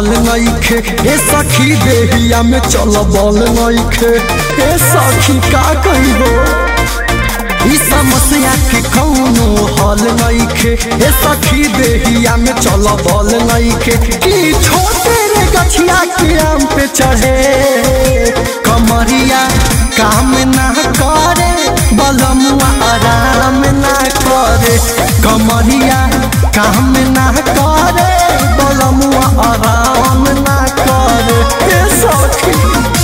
हल नइखे ए सखी देहिया में चल बल नइखे ए सखी का कहिबो ई समस्या के कौनो हल नइखे ए सखी देहिया में चल बल नइखे की छोटे रे गछिया के आम पे चढ़े कमरिया काम ना करे बलमुआ आराम ना करे कमरिया काम ना करे बलमुआ आराम ना करे ए सखी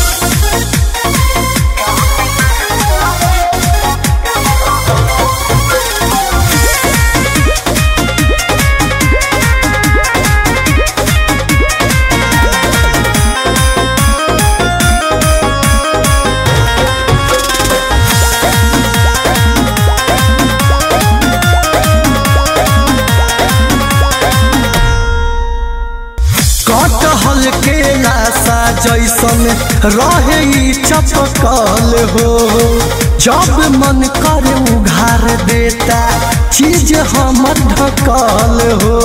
कटहल के लाशा जैसन रहे ई चपकल हो जब मन करे उघार देता चीज हमर ढकल हो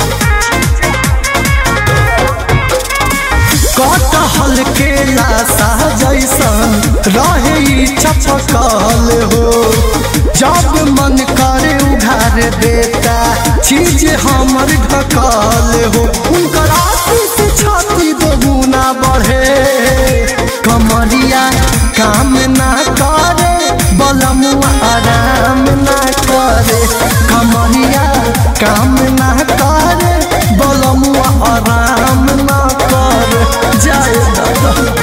कटहल के लाशा जैसन रहे ई चपकल हो जब मन करे उघार देता चीज हमर ढकल हो उनकर आशीष छाती दोगुना बढ़े कमरिया काम ना करे बलमुआ आराम ना करे कमरिया काम ना करे बलमुआ आराम ना करे जय दादा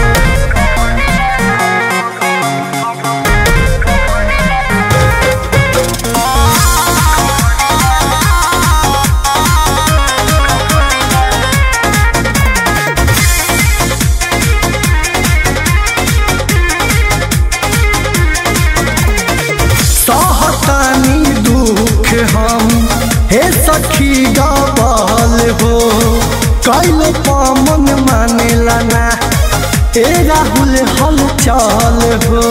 सहतानी दुख हम हे सखी गबल हो कैल पमन मानेला ना ए राहुल हल चल हो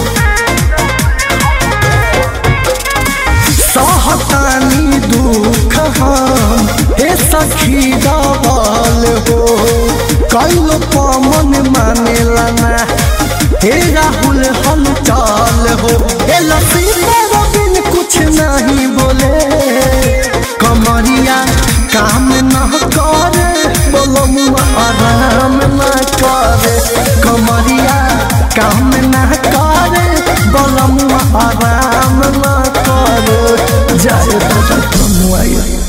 सहतानी दुख हम हे सखी गबल हो कैल पमन मानेला ना हे राहुल हल चल हो ए लसीना बिन कुछ नहीं बोले कमरिया काम न करे बोलमुआ आराम न करे कमरिया काम न करे बोलमुआ आराम न करे जय दादा कमुआ